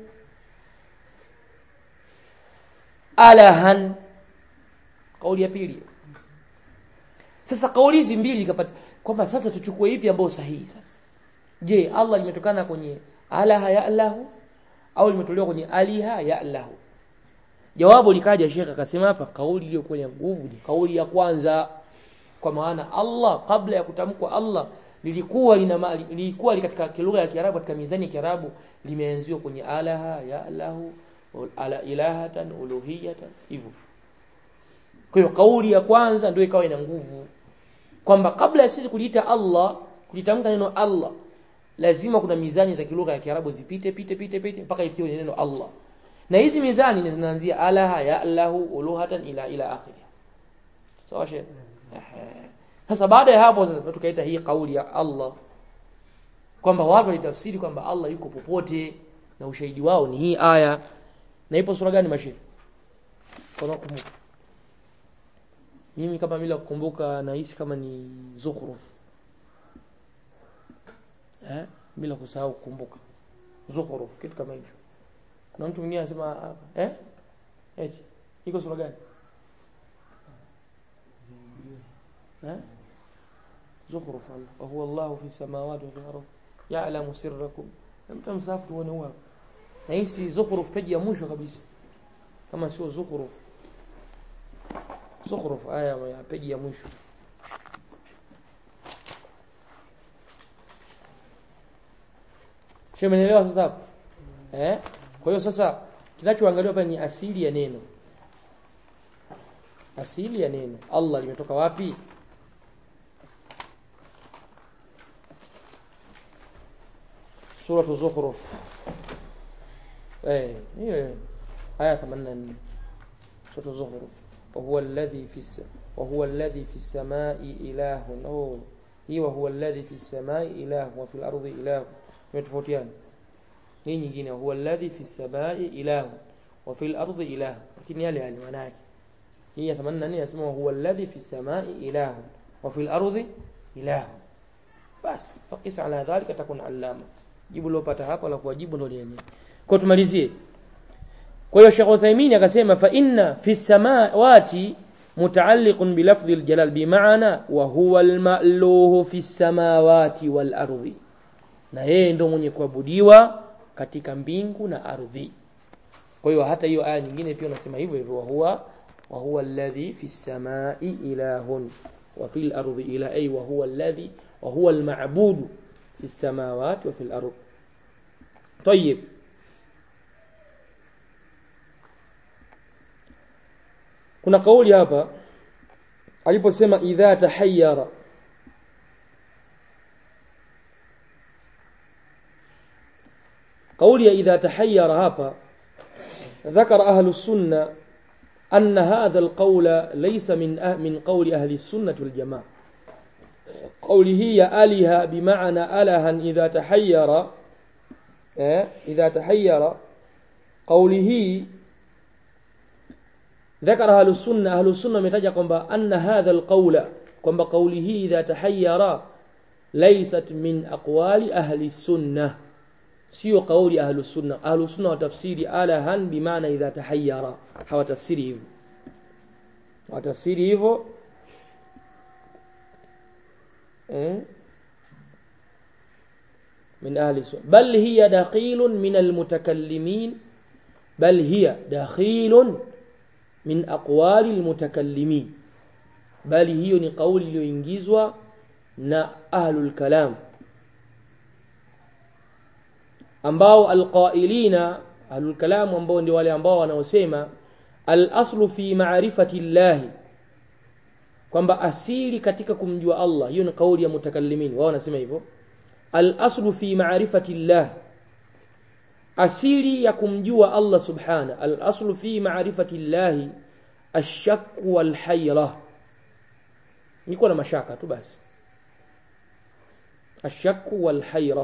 alahan kauli ya pili sasa kauli hizi mbili kapata kwamba sasa tuchukue ipi ambayo sahihi sasa je Allah limetokana kwenye alaha ya lahu au limetolewa kwenye aliha ya'lahu jawabu likaja Sheikh akasema hapa kauli iliyokuwa ya nguvu ni kauli ya kwanza kwa maana Allah kabla ya kutamkwa Allah lilikuwa lina ma- lilikuwa li katika lugha ya Kiarabu katika mizani ya Kiarabu limeanziwa kwenye alaha ya'lahu ala ilahatan uluhiyatan hivyo kwa hiyo kauli ya kwanza ndio ikawa ina nguvu kwamba kabla ya sisi kuliita Allah kulitamka neno Allah lazima kuna mizani za kilugha ya Kiarabu zipite pite pite pite mpaka ifikie kwenye neno Allah na hizi mizani ni zinaanzia alaha ya lahu uluhatan ila ila akhiri sawa shehe Ehe. sasa baada ya hapo sasa tukaita hii kauli ya Allah kwamba watu walitafsiri kwamba Allah yuko popote na ushahidi wao ni hii aya na ipo sura gani mashehe kwa nakumbuka mimi kama bila kukumbuka nahisi kama ni Zukhruf eh bila kusahau kukumbuka Zukhruf kitu kama hicho kuna mtu mwingine anasema hapa eh eti iko sura gani eh Zukhruf Allah wa huwa Allah fi samawati wa fil ardh ya'lamu sirrakum mtu msafu tuone huwa nahisi Zukhruf peji ya mwisho kabisa kama sio Zukhruf Zukhruf aya ya peji ya mwisho Shemenelewa sasa hapo? Eh? Kwa hiyo sasa kinachoangaliwa hapa ni asili ya neno. Asili ya neno. Allah limetoka wapi? Sura Zukhruf. Eh, hiyo aya 84. Sura Zukhruf. وهو الذي في الس... وهو الذي في السماء إله أو هي وهو الذي في السماء إله وفي الأرض إله متفوتيان hii nyingine huwa alladhi fi samai ilahu wa fil ardi ilahu lakini yale yale maana yake hii ya 84 inasema huwa alladhi fi samai ilahu wa fil ardi ilahu basi faqis ala dhalika takun allama jibu lopata hapa la kuwajibu ndio lenyewe kwa tumalizie kwa hiyo Sheikh Uthaymeen akasema fa inna fi samawati mutaalliqun bi lafdhi aljalal bi maana wa huwa almaluhu fi samawati wal ardi na yeye ndo mwenye kuabudiwa katika mbingu na ardhi kwa hiyo hata hiyo aya nyingine pia unasema hivyo hivyo wa huwa wa huwa alladhi fi samai ilahun wa fil ardi ila ay wa huwa alladhi wa huwa alma'bud fi samawati wa fil ardi طيب kuna kauli hapa aliposema idha tahayyara قولي إذا تحير هابا ذكر أهل السنة أن هذا القول ليس من أه من قول أهل السنة والجماعة قوله يا آلهة بمعنى ألها إذا تحير إذا تحير قوله ذكر أهل السنة أهل السنة متجا أن هذا القول كما قوله إذا تحير ليست من أقوال أهل السنة sio kauli ahlus sunna ahlus sunna watafsiri alahan bimaana idha tahayyara hawatafsiri hivyo watafsiri hivyo eh من أهل السنة بل هي دخيل من المتكلمين بل هي دخيل من أقوال المتكلمين بل هي ni kauli iliyoingizwa na ahlul kalam ambao alqailina ahlul kalam ambao ndio wale ambao wanaosema al-aslu fi ma'rifati llahi kwamba asili katika kumjua Allah hiyo ni kauli ya mutakallimin wao wanasema hivyo al-aslu fi ma'rifati llah asili ya kumjua Allah subhana al-aslu fi ma'rifati llahi ash-shakk wal hayra niko na mashaka tu basi ash-shakk wal hayra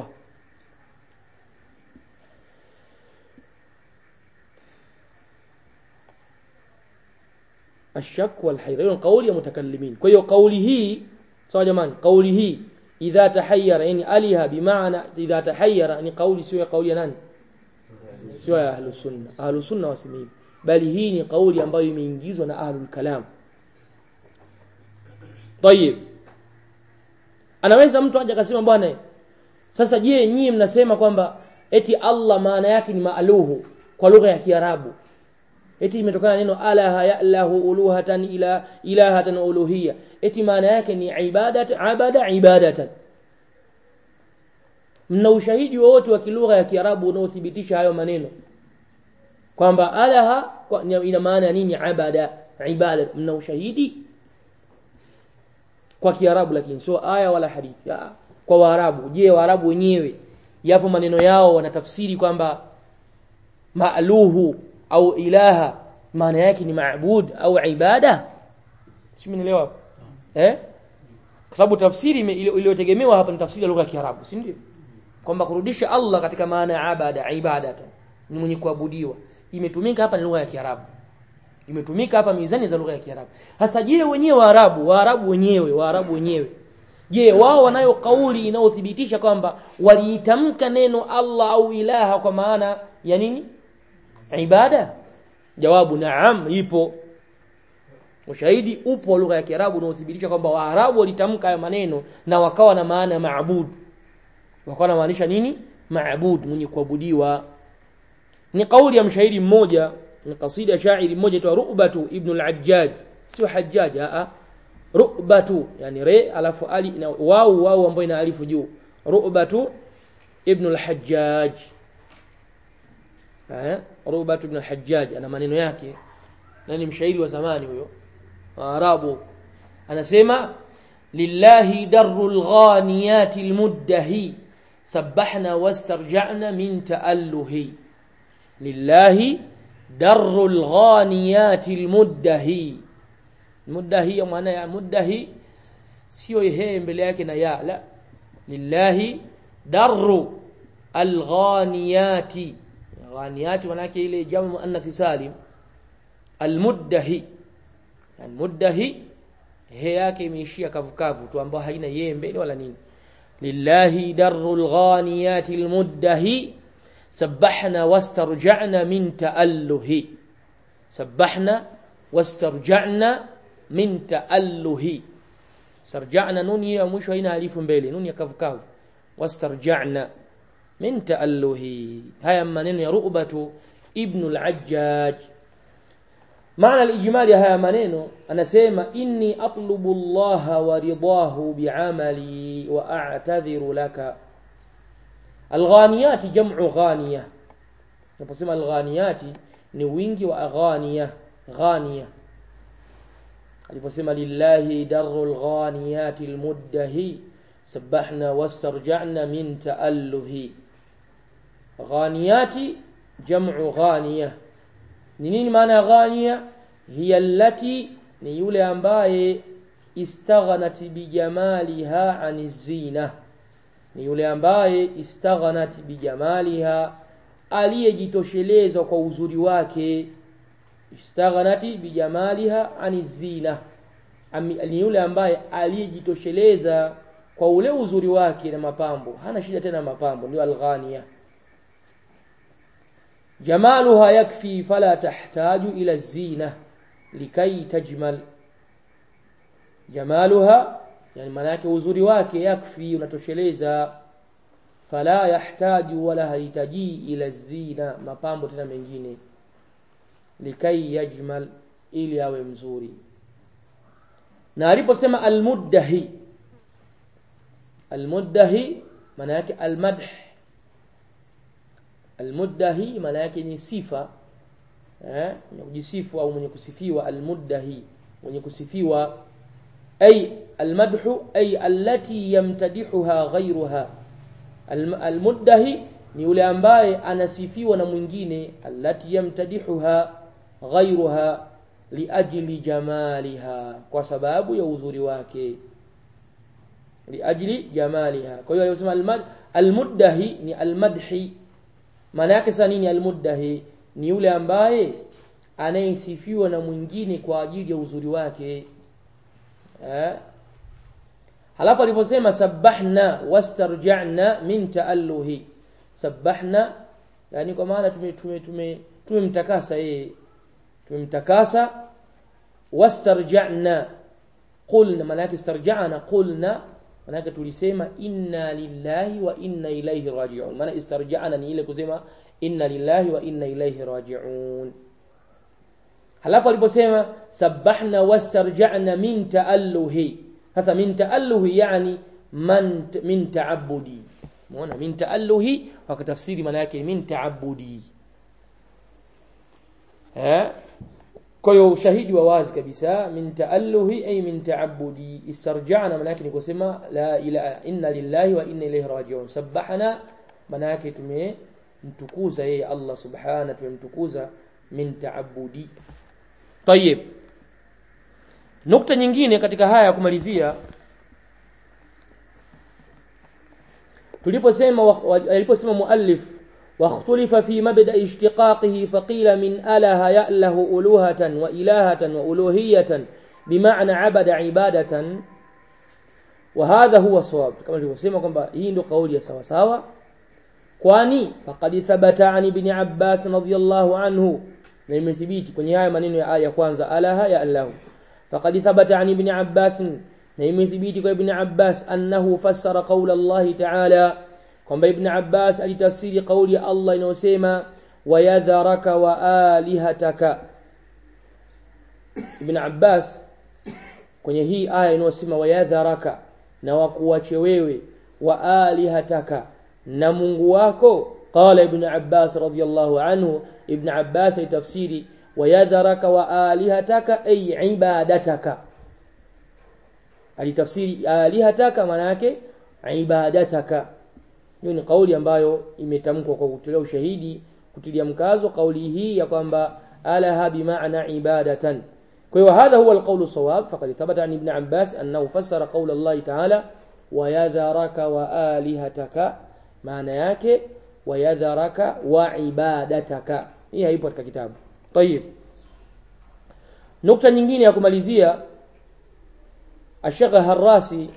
الشك والحيرة hiyo kauli ya mutakallimin kwa hiyo kauli hii sawa jamani kauli hii idha tahayyara yani aliha bimaana idha tahayyara ni kauli sio ya kauli ya nani sio ya ahlus sunna ahlus sunna wasemi bali hii ni kauli ambayo imeingizwa na ahlul kalam طيب anaweza mtu aje akasema bwana sasa je nyinyi mnasema kwamba eti Allah maana yake ni maaluhu kwa lugha ya Kiarabu eti imetokana na neno alaha ya'lahu uluhatan ila ilahatan uluhiyya eti maana yake ni ibadat abada ibadatan mna ushahidi wowote wa kilugha ya Kiarabu unaothibitisha hayo maneno kwamba alaha kwa- ina maana ya nini abada ibada mna ushahidi kwa Kiarabu lakini sio aya wala hadithi Ah, kwa Waarabu je Waarabu wenyewe yapo maneno yao wanatafsiri kwamba maaluhu au ilaha maana yake ni maabud au ibada simenielewa hapo eh kwa sababu tafsiri ime- iliyo- iliyotegemewa hapa ni tafsiri ya lugha ya Kiarabu si ndio kwamba kurudisha Allah katika maana ya abada ibadatan ni mwenye kuabudiwa imetumika hapa ni lugha ya Kiarabu imetumika hapa mizani za lugha ya Kiarabu hasa je wenyewe Waarabu Waarabu wenyewe Waarabu wenyewe je wao wanayo kauli inayothibitisha kwamba waliitamka neno Allah au ilaha kwa maana ya nini ibada jawabu naam ipo ushahidi upo wa lugha ya Kiarabu unaothibitisha kwamba Waarabu walitamka hayo maneno na wakawa na maana ya maabudu wakawa wanamaanisha nini maabud mwenye kuabudiwa ni kauli ya mshairi mmoja ni kasida ya shairi mmoja aitwa Ru'batu ibn al-Ajjaj sio Hajjaj a Ru'batu yani re alafu ali na wau wau ambayo ina alifu juu Ru'batu ibn al-Hajjaj eh Ru'batu ibn al-Hajjaj ana maneno yake na ni mshairi wa zamani huyo Waarabu anasema lillahi darul ghaniyati almuddahi sabbahna wastarja'na min ta'alluhi lillahi darul ghaniyati almuddahi muddahi maana ya muddahi sio he mbele yake na ya la lillahi darru alghaniyati ghaniyati manake ile jamu muannath salim almuddahi almuddahi he yake imeishia kavukavu tu ambayo haina yeye mbele wala nini lillahi darul ghaniyati almuddahi sabbahna wastarja'na min ta'alluhi sabbahna wastarja'na min ta'alluhi sarja'na nuni ya mwisho haina alifu mbele nuni ya kavukavu wastarja'na min ta'alluhi haya maneno ya ru'batu ibn al-ajjaj maana al-ijmali ya haya maneno anasema inni atlubu Allah wa ridahu bi'amali wa a'tadhiru laka alghaniyati jam'u ghaniya naposema alghaniyati ni wingi wa aghaniya ghaniya aliposema lillahi darul ghaniyati almuddahi sabbahna wastarja'na min ta'alluhi ghaniyati jam'u ghaniya ni nini maana ya ghaniya hiya allati ni yule ambaye istaghnat bijamaliha ani zina ni yule ambaye istaghnat bijamaliha aliyejitosheleza kwa uzuri wake istaghnati bijamaliha ani zina Ami- ni yule ambaye aliyejitosheleza kwa ule uzuri wake na mapambo hana shida tena na mapambo ndio alghania jamaluha yakfi fala tahtaju ila zina likai tajmal jamaluha yani maana yake uzuri wake yakfi unatosheleza fala yahtaju wala hahitaji ila zina mapambo tena mengine likai yajmal ili awe mzuri na aliposema almuddahi almuddahi maana yake almadh almuddahi maana yake ni sifa eh mwenye kujisifu au mwenye kusifiwa almuddahi mwenye kusifiwa ay almadhu ay allati yamtadihuha ghayruha Alm- almuddahi ni yule ambaye anasifiwa na mwingine allati yamtadihuha ghayruha liajli jamaliha kwa sababu ya uzuri wake liajli jamaliha kwa hiyo aliyosema almad almuddahi ni almadhi maana yake sasa nini almuddahi ni yule ambaye anayesifiwa na mwingine kwa ajili ya uzuri wake eh halafu aliposema sabbahna wastarja'na min ta'alluhi sabbahna yani kwa maana tume tume tume tumemtakasa yeye tumemtakasa wastarja'na qulna maana yake istarja'na qulna manake tulisema inna lillahi wa inna ilaihi rajiun maana istarja'na ni ile kusema inna lillahi wa inna ilaihi rajiun halafu aliposema sabbahna wastarja'na min ta'alluhi sasa min ta'alluhi yani man min ta'abbudi muona min ta'alluhi wakatafsiri maana yake min ta'abbudi eh kwa hiyo ushahidi wa wazi kabisa min ta'alluhi ay min ta'abbudi istarja'na maana yake ni kusema la ilaha inna lillahi wa inna ilayhi raji'un sabbahna maana yake tumemtukuza yeye Allah subhanahu tumemtukuza min ta'abbudi طيب nukta nyingine katika haya ya kumalizia tuliposema aliposema muallif واختلف في مبدأ اشتقاقه فقيل من أله يأله ألوهة وإلهة وألوهية بمعنى عبد عبادة وهذا هو الصواب كما tulivyosema kwamba hii ndio kauli ya sawa sawa kwani faqad thabata an ibn Abbas radhiyallahu anhu na imethibiti kwenye haya maneno ya aya kwanza alaha ya Allah faqad thabata an ibn Abbas na imethibiti kwa ibn Abbas annahu fassara qawla Allah ta'ala kwamba ibn Abbas alitafsiri kauli ya Allah inayosema wayadharaka wa alihataka ibn Abbas kwenye hii aya inayosema wayadharaka na wakuache wewe wa alihataka na Mungu wako qala ibn Abbas radiyallahu anhu ibn Abbas alitafsiri wayadharaka wa alihataka ay ibadataka alitafsiri alihataka maana yake ibadataka hiyo ni kauli ambayo imetamkwa kwa kutolea ushahidi kutilia mkazo kauli hii ya kwamba alaha bimaana ibadatan kwa hiyo hadha huwa alqawlu sawab faqad thabata an ibn abbas annahu fassara qawla allah ta'ala wayadharaka wa alihataka maana yake wayadharaka wa ibadataka hii haipo katika kitabu tayib nukta nyingine ya kumalizia الشيخ الراسي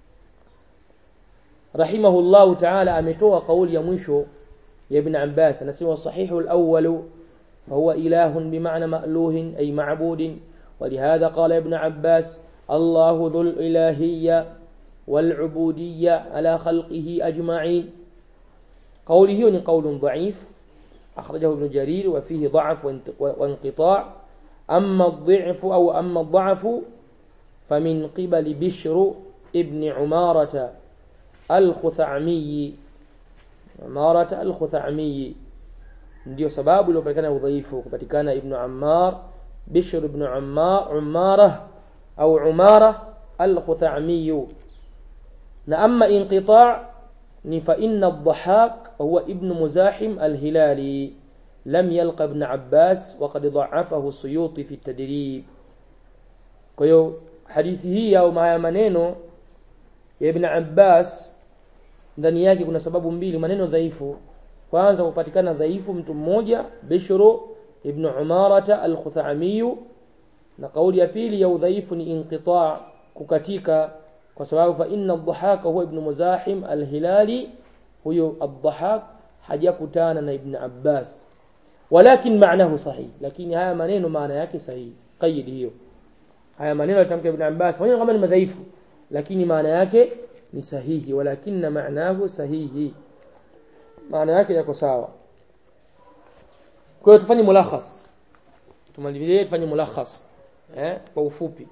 رحمه الله تعالى ametoa kauli ya mwisho ya Ibn Abbas anasema sahihu al-awwal فهو إله بمعنى مألوه أي معبود ولهذا قال ابن عباس الله ذو الإلهية والعبودية على خلقه أجمعين قوله هو قول ضعيف أخرجه ابن جرير وفيه ضعف وانقطاع أما الضعف أو أما الضعف فمن قبل بشر ابن عمارة الخثعمي عمارة الخثعمي ndio sababu iliyopatikana udhaifu kupatikana ibnu ammar bishr ibnu ammar umara au umara al-khuthamiyu na amma inqita' ni fa inna ad-dhahak huwa ibn muzahim al-hilali lam yalqa ibn abbas wa qad dha'afahu suyuti fi at-tadrib kwa hiyo hadithi hii au haya maneno ya ibn abbas ndani yake kuna sababu mbili maneno dhaifu kwanza kupatikana dhaifu mtu mmoja bishru ibn umarata al-khuthamiyu na kauli ya pili ya udhaifu ni inqita kukatika kwa sababu fa inna ad-dhahaka huwa ibn muzahim al-hilali huyo ad-dhahak hajakutana na ibn abbas walakin maanahu sahih lakini haya maneno maana yake sahihi qaid hiyo haya maneno yatamka ibn abbas pamoja kama ni madhaifu lakini maana yake ni sahihi walakinna maanahu sahihi maana yake yako sawa kwa hiyo tufanye mulakhas tumalizie tufanye mulakhas eh kwa ufupi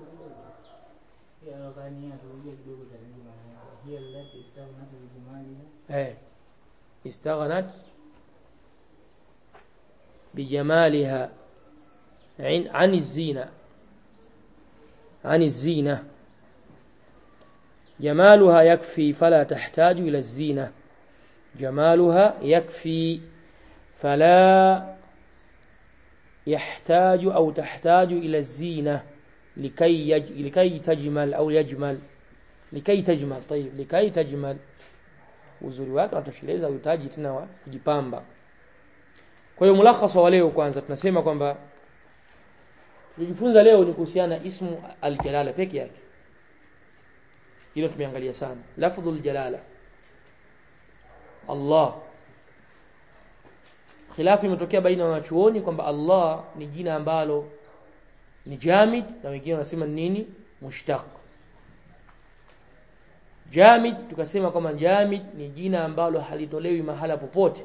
eh istaghnat bijamaliha عن الزينة عن الزينة جمالها يكفي فلا تحتاج إلى الزينة جمالها يكفي فلا يحتاج أو تحتاج إلى الزينة لكي يج... لكي تجمل أو يجمل لكي تجمل طيب لكي تجمل uzuri wake unatosheleza uhitaji tena wa kujipamba kwa hiyo mulakhas wa leo kwanza tunasema kwamba tulijifunza leo ni kuhusiana na ismu aljalala peke yake hilo tumeangalia sana lafdhul jalala Allah khilafu imetokea baina ya wanachuoni kwamba Allah ni jina ambalo ni jamid na wengine wanasema nini mushtaq jamid tukasema kwamba jamid ni jina ambalo halitolewi mahala popote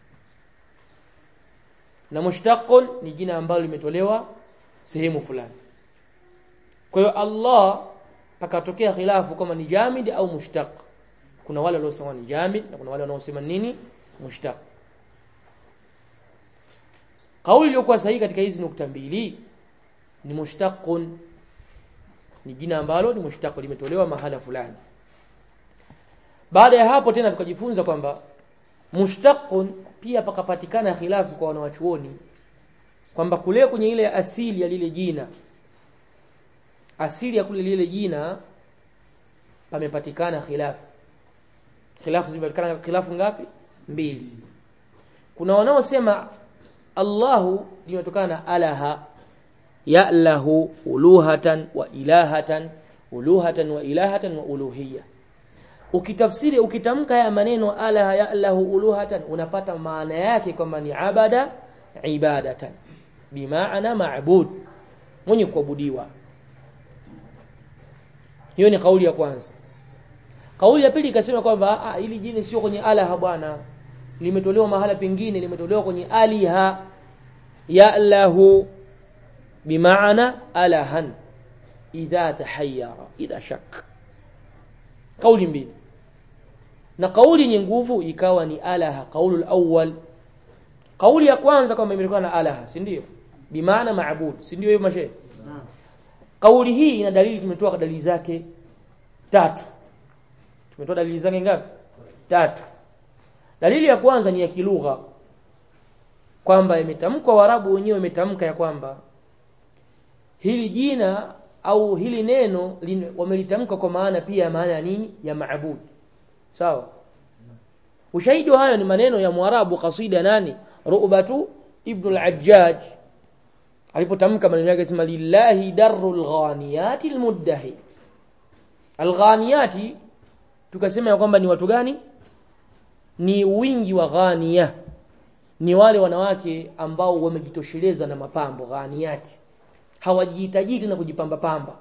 na mushtaqun ni jina ambalo limetolewa sehemu fulani kwa hiyo Allah pakatokea khilafu kama ni jamid au mushtaq kuna wale waliosema ni jamid na kuna wale wanaosema nini mushtaq kauli iliyokuwa sahihi katika hizi nukta mbili ni mushtaqun ni jina ambalo ni mushtaq limetolewa mahala fulani baada ya hapo tena tukajifunza kwamba mushtaqun pia pakapatikana khilafu kwa wanawachuoni kwamba kule kwenye ile asili ya lile jina asili ya kule lile jina pamepatikana khilafu khilafu zimepatikana khilafu ngapi mbili kuna wanaosema Allahu limetokana na alaha ya'lahu uluhatan wa ilahatan uluhatan wa ilahatan wa uluhiyya ukitafsiri ukitamka haya maneno alaha ya'lahu uluhatan unapata maana yake kwamba ni abada ibadatan bimaana ma'bud mwenye kuabudiwa hiyo ni kauli ya kwanza kauli ya pili ikasema kwamba ah hili jini sio kwenye alaha bwana limetolewa mahala pengine limetolewa kwenye aliha ya'lahu bimaana alahan idha tahayyara idha shak kauli mbili na kauli yenye nguvu ikawa ni alaha kaulu awwal kauli ya kwanza kwamba imetokana na alaha si ndio bimaana maabud si ndio hiyo mashe kauli hii ina dalili tumetoa dalili zake tatu tumetoa dalili zake ngapi tatu dalili ya kwanza ni ya kilugha kwamba imetamkwa warabu wenyewe imetamka ya kwamba hili jina au hili neno wamelitamka kwa maana pia maana ya nini ya maabud sawa ushahidi wa hayo ni maneno ya mwarabu kasida nani ru'batu ibn al-ajjaj alipotamka maneno yake sema lillahi darul ghaniyati almuddahi alghaniyati tukasema ya kwamba ni watu gani ni wingi wa ghania ni wale wanawake ambao wamejitosheleza na mapambo ghaniyati hawajihitaji tena kujipamba pamba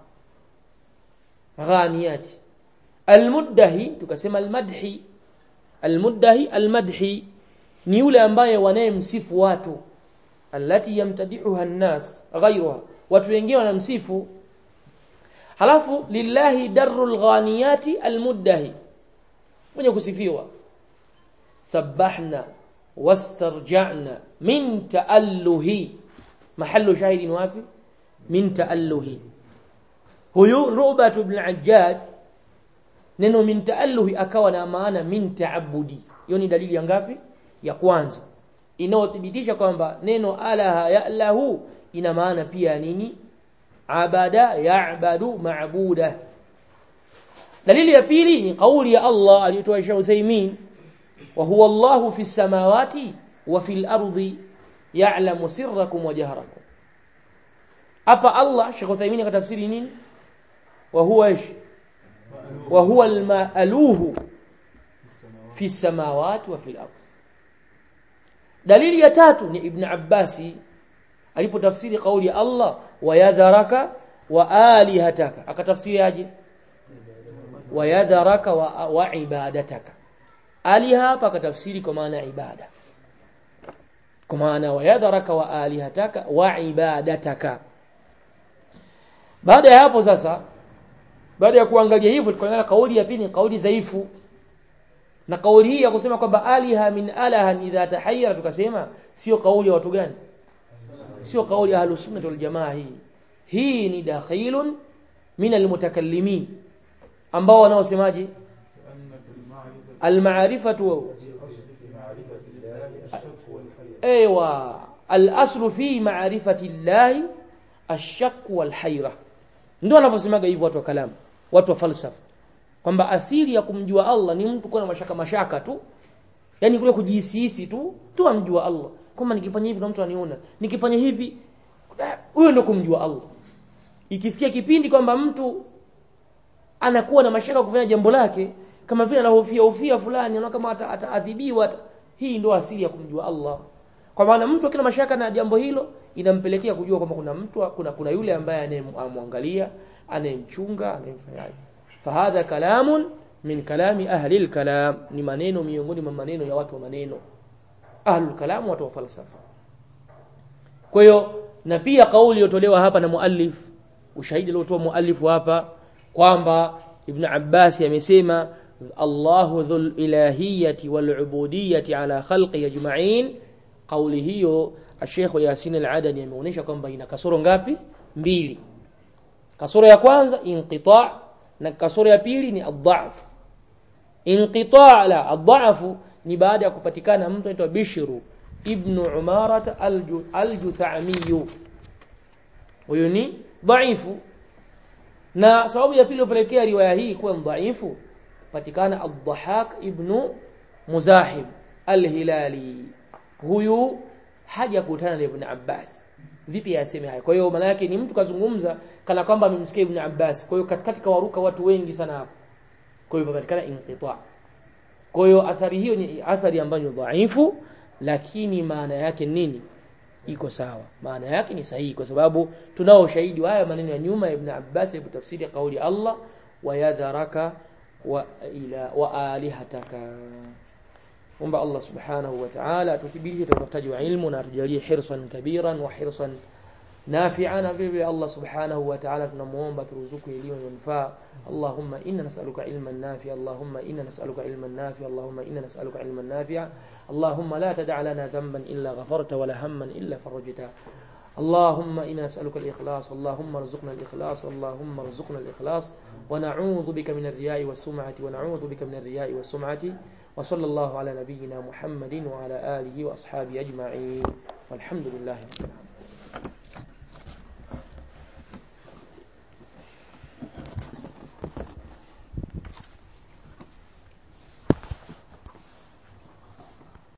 ghaniyati almuddahi tukasema almadhi almuddahi almadhi ni yule ambaye wanayemsifu watu allati yamtadihuha an-nas ghayruha watu wengine wanamsifu halafu lillahi darul ghaniyati almuddahi mwenye kusifiwa sabbahna wastarja'na min ta'alluhi mahallu shahidi ni wapi min ta'alluhi huyu Rubat ibn Ajjaj neno min ta'alluhi akawa na maana min ta'abbudi hiyo ni dalili ya ngapi ya kwanza inayothibitisha kwamba neno alaha ya'lahu ina maana pia nini abada ya'badu ma'buda dalili ya pili ni kauli ya Allah aliyotoa Sheikh Uthaymeen wa huwa Allahu fi samawati wa fil ardi ya'lamu sirrakum wa jahrakum hapa Allah Sheikh Uthaymeen akatafsiri nini wa huwa ish wa huwa al-ma'aluhu fi samawati wa fil ardi dalili ya tatu ni Ibn Abbasi alipotafsiri kauli ya Allah wayadharaka wa alihataka akatafsiri aje wayadharaka wa, wa ibadataka aliha hapa akatafsiri kwa maana ibada kwa maana wayadharaka wa alihataka wa ibadataka baada ya hapo sasa baada ya kuangalia hivyo tukaona kauli ya pili kauli dhaifu na kauli hii ya kusema kwamba aliha min alaha idha tahayyara tukasema sio kauli ya watu gani sio kauli ya ahlus sunnah wal jamaa hii hii ni dakhilun min almutakallimin ambao wanaosemaje almaarifatu ايوه الاصل في معرفه الله الشك والحيره ndio wanavyosemaga hivyo watu wa kalamu watu wa falsafa kwamba asili ya kumjua Allah ni mtu kuwa na mashaka mashaka tu yani kule kujihisi tu tu amjua Allah kama nikifanya hivi na mtu aniona nikifanya hivi huyo ndio kumjua Allah ikifikia kipindi kwamba mtu anakuwa na mashaka kufanya jambo lake kama vile anahofia hofia fulani anaona kama ataadhibiwa ata, hii ndio asili ya kumjua Allah kwa maana mtu akina mashaka na jambo hilo inampelekea kujua kwamba kuna mtu kuna kuna yule ambaye anayemwangalia anayemchunga anayemfanyaje fahadha kalamun min kalami ahli al-kalam ni maneno miongoni mwa maneno ya watu wa maneno ahlul kalam watu wa falsafa kwa hiyo na pia kauli iliyotolewa hapa na muallif ushahidi aliotoa muallif hapa kwamba ibn Abbas amesema Allahu dhul ilahiyati wal ubudiyyati ala khalqi ajma'in kauli hiyo Sheikh Yasin al-Adani ameonyesha kwamba ina kasoro ngapi mbili kasoro ya kwanza inqita' na kasoro ya pili ni ad-dha'f inqita' la ad-dha'f ni baada ya kupatikana mtu anaitwa Bishru ibn Umarat al-Juthami huyo ni dhaifu na sababu ya pili iliyopelekea riwaya hii kuwa dhaifu patikana ad-Dhahak ibn Muzahib al-Hilali huyu hajakutana na Ibn Abbas vipi aseme haya kwa hiyo maana yake ni mtu kazungumza kana kwamba amemsikia Ibn Abbas kwa hiyo katikati kawaruka watu wengi sana hapo kwa hiyo patikana inqita kwa hiyo athari hiyo ni athari ambayo ni dhaifu lakini maana yake nini iko sawa maana yake ni sahihi kwa sababu tunao ushahidi wa haya maneno ya nyuma ya Ibn Abbas alipo tafsiri kauli Allah wa yadharaka wa ila wa alihataka omba Allah subhanahu wa ta'ala atuthibitishe utafutaji wa ilmu na atujalie hirsan kabiran wa hirsan nafi'an na vile Allah subhanahu wa ta'ala tunamuomba turuzuku elimu manufaa Allahumma inna nas'aluka ilman nafi'a Allahumma inna nas'aluka ilman nafi'a Allahumma inna nas'aluka ilman nafi'a Allahumma la tad'a lana dhanban illa ghafarta wa la hamman illa farajta اللهم إنا نسألك الإخلاص اللهم ارزقنا الإخلاص اللهم ارزقنا الإخلاص ونعوذ بك من الرياء والسمعة ونعوذ بك من الرياء والسمعة وصلى الله على نبينا محمد وعلى آله وأصحابه أجمعين والحمد لله رب العالمين